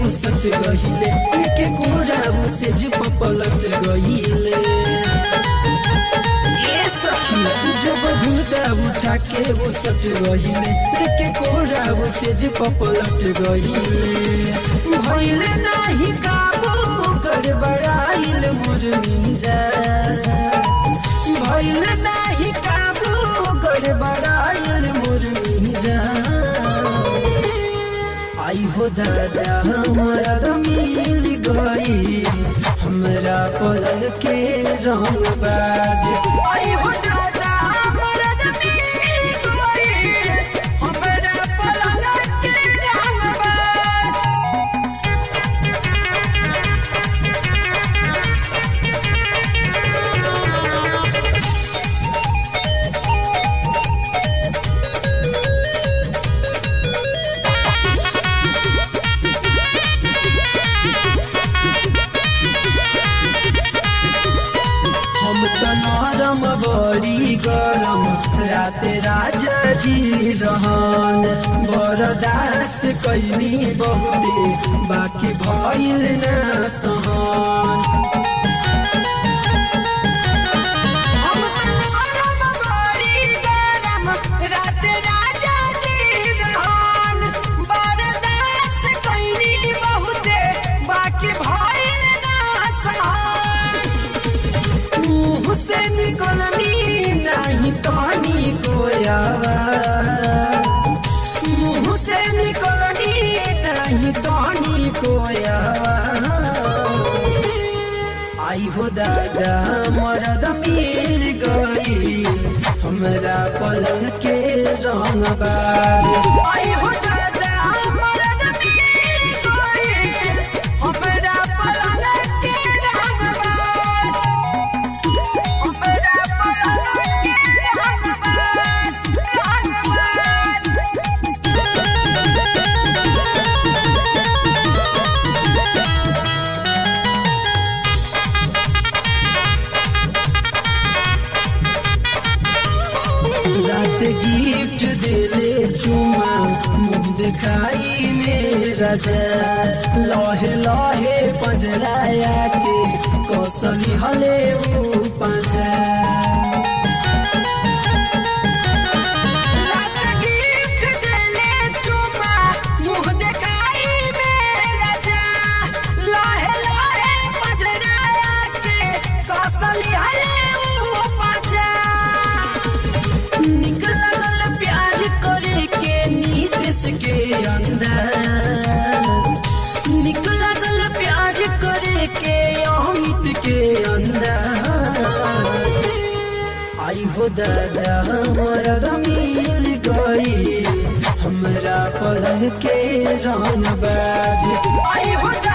वो सच गहिले के कोरा वो से जे पलट गहिले ये सखी जब घूटा उठा के वो सच गहिले के कोरा वो से जे पलट गहिले भइले नाही काबू गड़बड़ाइल मोर मिंजा भइले नाही काबू गड़बड़ाइल मोर मिंजा आई हो दादा हमारा मिल गई हमरा पलंग के रंग बाज आई हो दादा हमारा मिल गई हमरा पलंग के रंग बाज हम त नरम बड़ी गरम रात राजा जी रहन बरदास कैली बहुते बाकी भइल न सहन हम त नरम बड़ी गरम रात राजा जी रहन बरदास कैली बहुते बाकी भइल न सहन मुंह से निकलनी नहीं कहानी कोयावा मुंह से निकलनी नहीं कहानी कोयावा आई हो दादा मरद मिल गई हमरा पलंग के रंग बार आई हो दादा मरद मिल गई हमरा पलंग के रंग बार रात गिफ्ट दिले चुमा मुंह दिखाई मेरा जा लहे लहे पजराया के कौशली हले वो पंजा रात गिफ्ट दिले चुमा मुंह दिखाई मेरा जा लहे लहे पजराया के कौशली हले वो पंजा निक लगल प्यार करे के नीतीश के अंदर निक लगल प्यार करे के अमित के अंदर आई हो दादा हमारा मिल गई हमरा पलंग के रंग बाज आई हो दादा